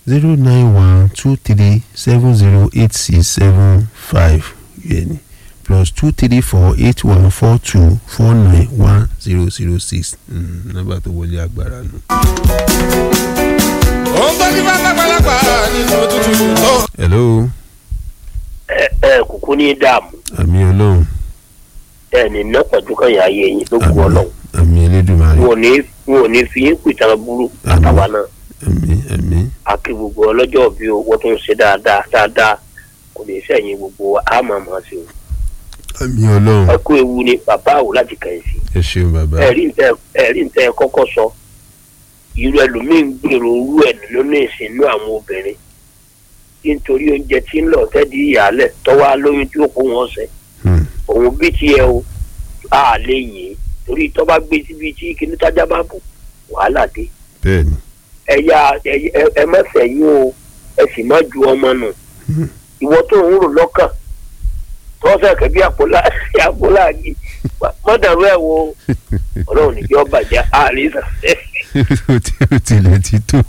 zero nine one two three seven zero eight six seven five yẹn ni plus two three four eight one four two four nine one zero zero six nọ́mbà tó wọlé agbára nù. ó ń gbọ́ ní pátápálápá nínú òtútù tó. hello ẹ ẹ kúkú ní dààmú àmì ọlọ́run ẹ ní ná pẹ̀lú kan yà ayé yín ló kú àmì ọlọ́run àmì elédùnmarè wọn ò ní wọn ò ní fi yín pìtàn burú Àmín. àtàwa náà àmì àmì àkí gbogbo ọlọ́jọ́ bí owó tó ń ṣe dáadáa dáadáa kò ní sẹ́yìn gbogbo wa á máa máa ṣe o. àmì ọlọ́run ẹ kú ewu ni bàbá àwò láti kẹ̀yìn sí ẹ ṣeun bàbá ẹ̀rí ntẹ ẹ̀rí ntẹ kọ́kọ́ sọ irú ẹlòmíín gbèrò orú ẹ̀ nínú ìsìnú àwọn obìnrin tí nítorí oúnjẹ tí ń lọ tẹ́dí ìyàlẹ̀ tọ́wọ́ lóyún tí ó kó wọn sẹ́ Hmm. òun bí tiẹ̀ o a lè yìn ín torí tó bá gbé síbi tí kìnní tájá bá bù wàhálà dé bẹ́ẹ̀ ni ẹ yá ẹ- ẹ- ẹ má sẹ́yìn o ẹ sì má ju ọmọ nù Hmm. ìwọ tó ń rò lọ́kàn tó fẹ́ kẹ́ bí àpòlá àpòlá yìí mọ́dàrú ẹ̀ wo ọlọ́run nìjẹ́ ọba jẹ́ àríṣà ó ti- ó tilẹ̀ ti tó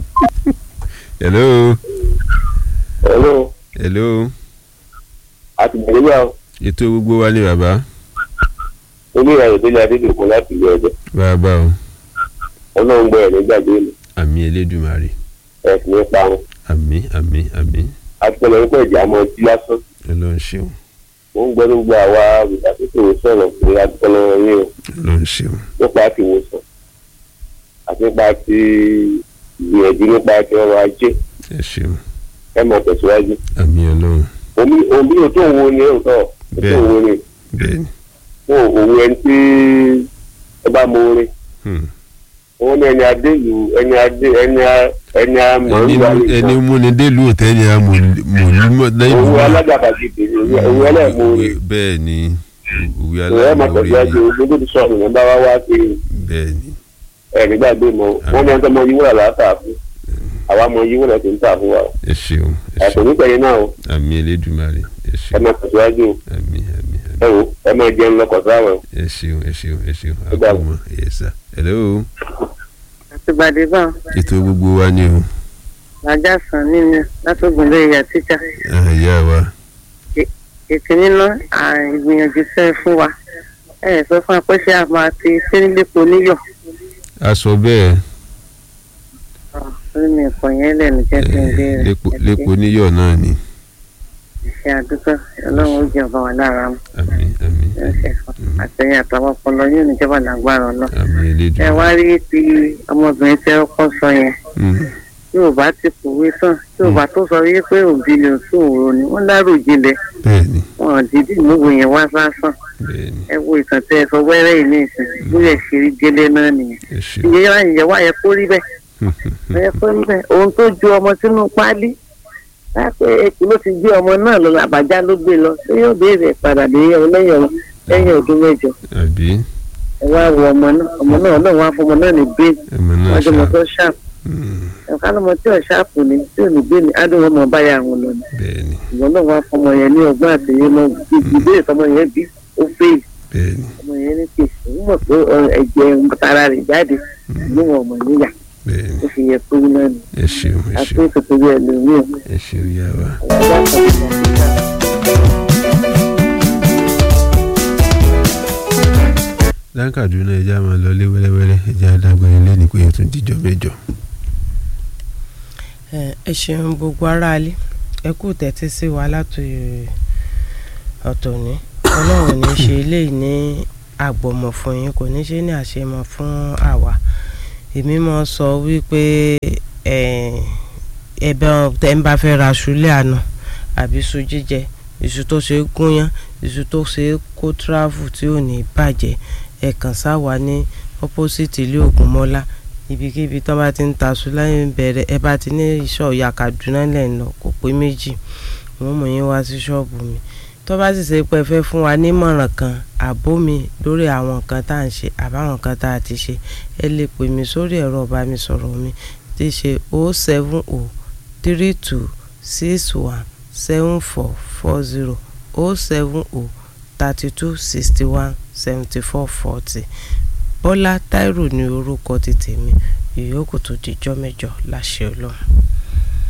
hello ọlọ́run hello àtìgbẹ́yà ètò gbogbo wa ni bàbá oníyàwó délé adédèkùn láti ilé ọjọ́ bàbá o ọlọ́run gbọ́ ẹ̀ nígbàgbé mi àmì elédùnmarè ẹ̀ sì ní parun àmì àmì àmì àtìpẹ́lẹ̀ ń pẹ̀ jẹ́ àmọ́ tí lásán ọlọ́run ṣeun mo ń gbọ́ gbogbo àwa olùdásíkò sọ̀rọ̀ pé àtìpẹ́lẹ̀ wọn yé o ọlọ́run ṣeun nípa ti ìwòsàn àti nípa ti ìgbìyànjú nípa ti ọrọ̀ ajé ẹ ṣeun ẹ mọ̀ tẹ̀síwájú àmì ọlọ́run omi omi ò tó wo ni ò tọ̀ ò tó Bẹ́ẹ̀. wo ni bẹ́ẹ̀ ni fún òun ẹni tí ẹ bá mọ orin Hmm. òun ní ẹni adé ìlú ẹni adé ẹni a- ẹni àmọ́ ẹni ìwà mú- ẹni múni délùú òtẹ́ni amòlúmọ̀ lẹ́yìn òun wá. alágàbàgebè ni òun ẹlẹ́mú Òwe- bẹ́ẹ̀ ni òwe òun ẹ̀ mọ̀ aláìmoore tẹ̀síwájú ni gbogbo ti sọ̀rọ̀ ní bá wá wá sí bẹ́ẹ̀ ni ẹ̀ nígbàgbé mọ́ wọ́n ní ẹni tó mọ yíwọ́ rẹ̀ látà fún àwa mọ yíwọ́ rẹ̀ tó ń tà fún wa ẹ ṣeun ẹ ẹ̀sùn ṣeun nípa yẹn náà o àmì elédùnmarè ẹ ẹ ṣeun mọ̀ tẹ̀síwájú o àmì àmì àmì ẹ wò ẹ mọ̀ jẹun lọkọ̀ sáwọn ẹ ṣeun ẹ ṣeun ẹ ṣeun Ó dàbọ̀. àkómọ ẹ sà hello àtìgbàdégbà ètò gbogbo wa ni o làjà sàn nínú látògùn lóye ìyá tíjà àyà wa ètò nínú ìgbìyànjú sẹ fún wa ẹ sọ fún apẹṣẹ àmọ́ àti sírílẹpọ níyọ a sọ bẹ́ẹ̀ lórí mi ẹ̀kọ́ yẹn lẹ́nu jẹ́ kí n eh, béèrè lépo- lépo níyọ̀ náà ni ṣe àdúgbò ọlọ́run ó jẹ́ ọba wa lára mu àmì àmì ẹ̀ṣẹ̀ fún àtẹ̀yìn àtàwọn ọpọlọ yóò níjọba lágbára ọlọ́ àmì ẹ elédùnmarè wá rí ti ọmọbìnrin tẹ ọkọ sọ yẹn Hmm. yóò bá ti kòwé tán yóò bá tó sọ wípé òbí lè tún òru ni wọ́n dárò jinlẹ̀ bẹ́ẹ̀ ni wọn dídì múwò yẹn wá sásán bẹ́ẹ̀ ni ẹ wo ìtàn tẹ ẹ sọ wẹ́rẹ́ yìí ní ìsìn bóyá ṣe rí gẹ́lẹ́ náà nìyẹn ẹ ṣeun ìyẹn wá ìyẹn wá yẹ kó rí bẹ́ẹ̀ ẹ kó rí bẹ́ẹ̀ ohun tó ju ọmọ sínú páálí lápẹ èkó ló ti gbé ọmọ náà lọ àbájá ló gbé lọ ṣé yóò béèrè padà lẹ́yìn ọ̀hún lẹ́yìn ọ̀hún lẹ́yìn ọdún mẹ́jọ àbí ẹ wá wo ọmọ náà ọmọ náà ọlọ́run wá fún ọmọ náà ní bẹ́ẹ̀ ẹ̀mọ náà wọ́n jẹ́ ọmọ ṣá tó ṣáàpù Hmm. ẹ̀ka lọ́mọ tí ò ṣáàpù ni tí ò ní bẹ́ẹ̀ ni adùn ọmọ báyà àwọn lọ ni bẹ́ẹ̀ ni ìwọ náà wá fún ọmọ yẹn ní ọgbọ́n àtẹ̀yẹ náà ìbéèrè tọmọ yẹn bí ó fèèlì bẹ́ẹ̀ ni ọmọ yẹn ní kí òun mọ̀ pé ọ, ẹ̀jẹ̀ tara rẹ̀ jáde níwọ̀n ọmọ níyà bẹ́ẹ̀ ni ó fi yẹ pé náà ni ẹ ṣeun ẹ àti ṣeun ìtòkòrí ẹlòmíì ẹ ṣeun yá wa. lákàdúnà ẹja máa lọ lé wẹ́rẹ́wẹ́rẹ́ ẹja adágbére lẹ́nu pé ètò ìdíjọ́ mẹ́jọ. ẹ ẹ ṣeun gbogbo aráalé ẹ kú tẹ́tí sí wa láti ọ̀tọ̀ ní ọlọ́run ní ṣe eléyìí ní àgbọ̀mọ̀ fún yín kò ní ṣe ní àṣemọ̀ fún àwa èmi mọ̀ sọ wípé ẹ̀bẹ̀ tẹ́ ń bá fẹ́ ra aṣọ ilé àná àbí iṣu jíjẹ iṣu tó ṣe é gúnyán iṣu tó ṣe é kó tíráfù tí ò ní bàjẹ́ ẹ kàn sáwa ní opposite ilé Ògúnmọ́lá ibikíbi tó bá ti ń ta aṣọ lẹ́yìn bẹ̀rẹ̀ ẹ bá ti ní ìṣọ̀ ìyá Kaduna lẹ́yìn lọ kò pé méjì wọ́n mú yín wá sí ṣọ́ọ̀bù mi tó bá sì ṣe pé ẹ fẹ́ fún wa nímọ̀ràn kan àbó mi lórí àwọn nǹkan tá à ń ṣe àbáwọn nǹkan tá a ti ṣe ẹ lè pè mí sórí ẹ̀rọ ìbánisọ̀rọ̀ mi tí ṣe o seven o three two six one seven four four zero o seven o thirty two sixty one seventy four forty bọ́lá táírò ní orúkọ ti tèmi ìyókù tó dijọ́ mẹ́jọ láṣẹ ọlọ́run.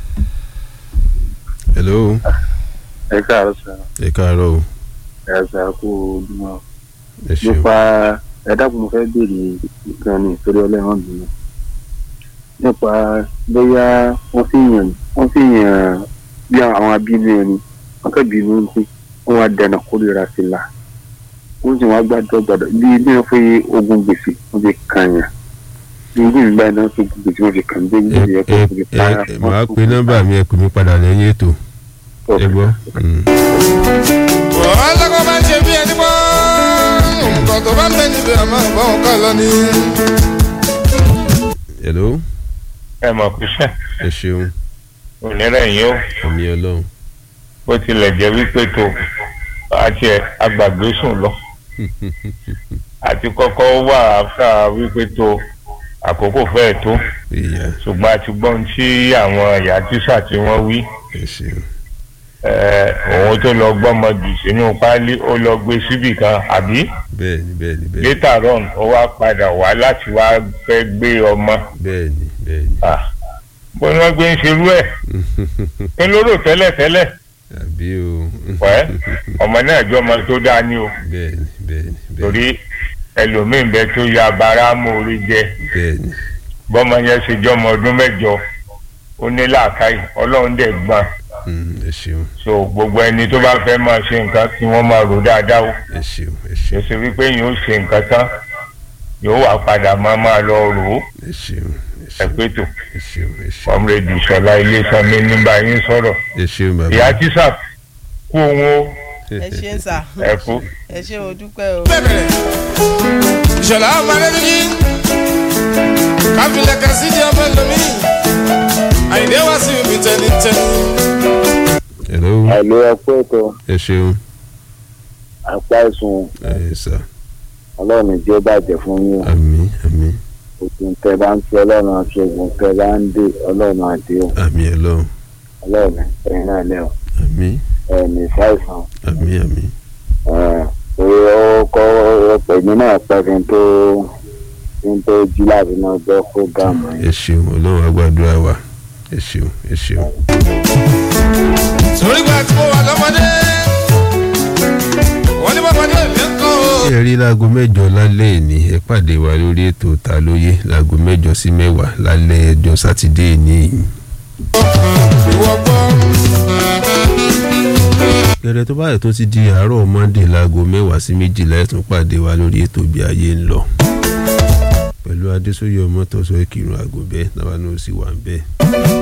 hello ẹ káàárọ̀ sà ẹ káàárọ̀ o ẹ sà kú ojúmọ́ ẹ ṣeun nípa ẹ dákun mo fẹ́ béèrè nǹkan ní ìtorí ọlẹ́wọ̀n bínú nípa bóyá wọ́n fi yàn wọ́n fi yàn bí àwọn abínú ẹni wọ́n kẹ́ bínú ń pè wọ́n wá dẹ̀nà kórìíra sí la wọ́n sì wá gbàdọ̀ gbàdọ̀ bí bí wọ́n fi ogun gbèsè wọ́n fi kàn yàn bí bí ìgbà náà fi ogun gbèsè wọ́n fi kàn bí bí ẹ ìyẹn ẹ tó fi ẹ para ẹ màá pe nọ́mbà mi ẹ pè mí padà lẹ́yìn ètò ẹ gbọ́. Mm. wọ́n lọ́kọ́ bá ń ṣe bí ẹni pọ́ nǹkan tó bá ń bẹ níbi àmọ́ ìbọn kọ́ lọ ni. hello ẹ mọ̀ kú sẹ́ ẹ ṣeun ònírẹ̀ yín ó àmì ọlọ́run bó tilẹ̀ jẹ́ wípé tó àti ẹ̀ agbàgbé sùn lọ àti kọ́kọ́ wà áfà wípé tó àkókò fẹ́ẹ̀ tó ìyá ṣùgbọ́n àti gbọ́n tí àwọn ìyá tíṣà tí wọ́n wí ẹ ṣeun ẹ̀, òun tó lọ gbọ́mọ jù sínú páálí ó lọ gbé síbì kan àbí bẹ́ẹ̀ni bẹ́ẹ̀ni bẹ́ẹ̀ni later on ó wá padà wá láti wá fẹ́ gbé ọmọ bẹ́ẹ̀ni bẹ́ẹ̀ni Ah, bó ni wọ́n gbé ń ṣerú ẹ̀ ń lóró tẹ́lẹ̀tẹ́lẹ̀ àbí o wẹ́ ọmọ náà jọ ọmọ tó dáa ní o bẹ́ẹ̀ni bẹ́ẹ̀ni bẹ́ẹ̀ni torí ẹlòmíín bẹ tó ya bara mórí jẹ bẹ́ẹ̀ni bọ́mọ yẹn ṣe jọmọ ọdún mẹ́jọ ó ní làákàyè ọlọ́run dẹ̀ gbọ́n Mm, ẹ ṣeun so gbogbo ẹni tó bá fẹ́ máa ṣe nǹkan tí wọ́n máa rò dáadáa o ẹ ṣeun ẹ kì í ṣeun ṣe wípé yóò ṣe nǹkan tán yóò wá padà máa máa lọ rò ó ẹ ṣeun ẹ ẹ ṣeun pé tó ẹ ṣeun ẹ ṣeun kọ́mrẹ́dì sọlá ilésanmi nígbà yín sọ̀rọ̀ ẹ ṣeun bàbá ìyá tíṣà kú òun o ẹ ṣe ń sà ẹ kú. ẹ ṣe o dúpẹ́ o. bẹ́ẹ̀bẹ̀rẹ̀ ìṣọ̀lá ọmọ rẹ níbí káfílẹ̀ kan sí di ọmọ ẹlòmí àyìndé wá sí ibi tẹnitẹni. hello àìlè ẹkú ètò ẹ ṣeun apá ìsùn ẹ sà ọlọ́run jẹ́ bàjẹ́ fún yín àmì àmì ògùn tẹ bá ń fi ọlọ́run àti ògùn tẹ bá ń dé ọlọ́run àdé o àmì ọlọ́run ọlọ́run ẹ̀yin náà lẹ́ o àmì ẹ̀mí ṣàìsàn àmì àmì orí ọkọ̀ ọ̀pọ̀ èmi náà pẹ́ kí n tó kí n tó jí láti náà gbọ́ fúgàmù ẹ ṣeun ọlọ́run agbàdúrà wa ẹ ṣeun ẹ ṣeun torí gba tí mo wà lọ́mọdé wọ́n ní bọ́mọdé mi ń kọ́ o. ẹ rí láago mẹ́jọ lálẹ́ ìní ẹ pàdé wa lórí ètò ta lóye láago mẹ́jọ sí mẹ́wàá lálẹ́ ẹjọ́ sátidé ní ìyìn. ìwọ gbọ́ gẹ́gẹ́ tó báyìí tó ti di àárọ̀ monday láago mẹ́wàá sí méjìlá ẹ̀ tún pàdé wa lórí ètò bí ayé ń lọ. pẹ̀lú adésóyè ọmọ tọ́sọ ìkírun àgùnbẹ́ náà ní ó sì wà ń bẹ́ẹ̀.